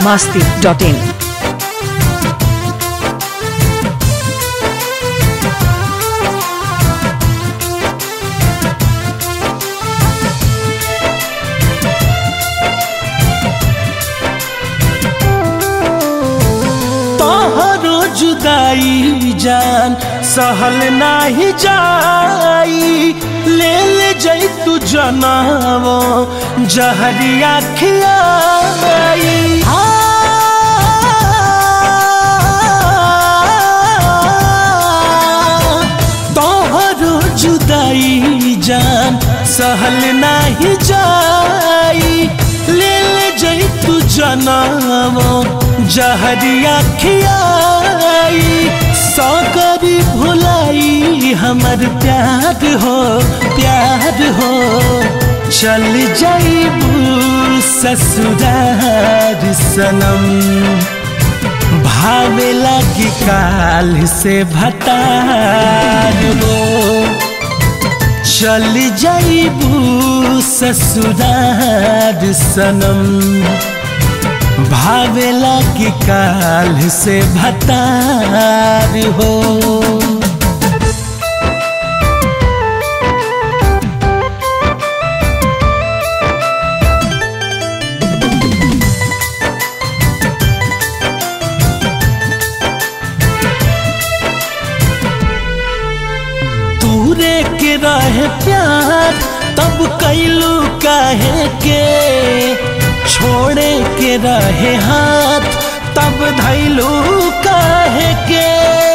masti.in. तोहरो जुदाई जान सहल नाही जाई ले ले जई तू जनावो जहरिया खियाई तोहरो जुदाई जान सहल नाही जाई ले ले जई तू जनावो जहरिया खियाई सौकरी भुलाई हमर प्यार हो प्यार हो चल जाइबू ससुरार सनम भावे लगी काल से भतार हो चल जाइबू ससुरार सनम भावेला की काल से भतार हो तूरे के रहे प्यार तब कैलू काहे के छोड़े के रहे हाथ तब धैलू काहे के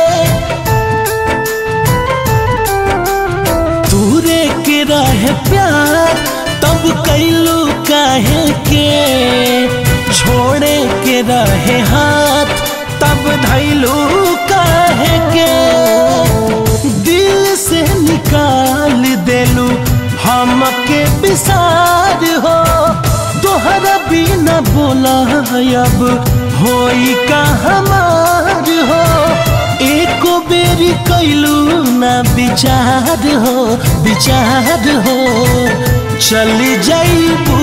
तूरे के रहे प्यार तब कैलू काहे के छोड़े के रहे हाथ तब धैलू काहे के दिल से निकाल देलू हमके विसार हो तोहरा बिना बोला अब होई का हमार हो एको बेरी कैलू ना विचार हो विचार हो चल जाइबू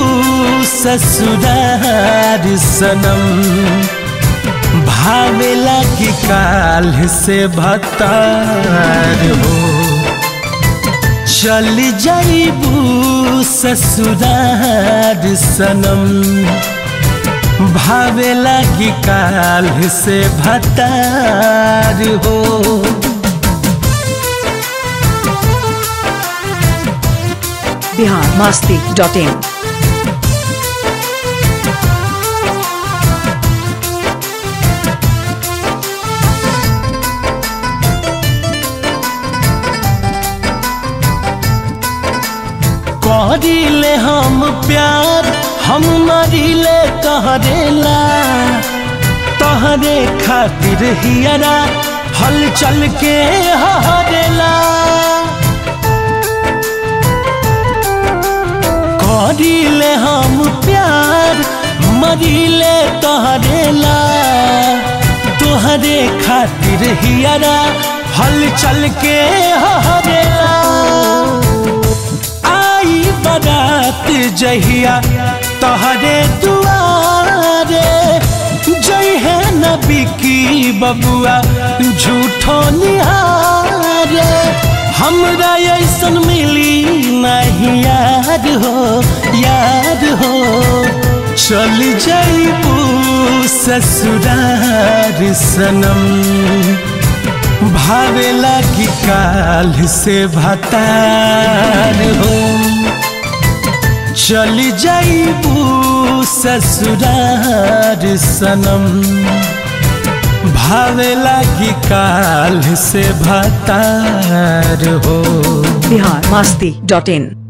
ससुरार सनम भावेला की काल से भतार हो चल जाइबू ससुरार सनम भावेला की काल से भतार हो Bihar masti.in. करिले हम प्यार हम मरिले कहरेला तहरे खातिर हियरा हल चल के हरेला करिले हम प्यार मरिले तहरेला तोहरे खातिर हियरा हल चल के हरेला आई बारात जहिया तोहरे दुआरे जय है नबी की बबुआ झूठो निहारे हमरा ऐसन मिली नहीं याद हो याद हो चल जाइबू ससुरार सनम भावेला की काल से भतार हो चल जाइबू ससुरार सनम भावेला की काल से भतार हो Bihar masti.in.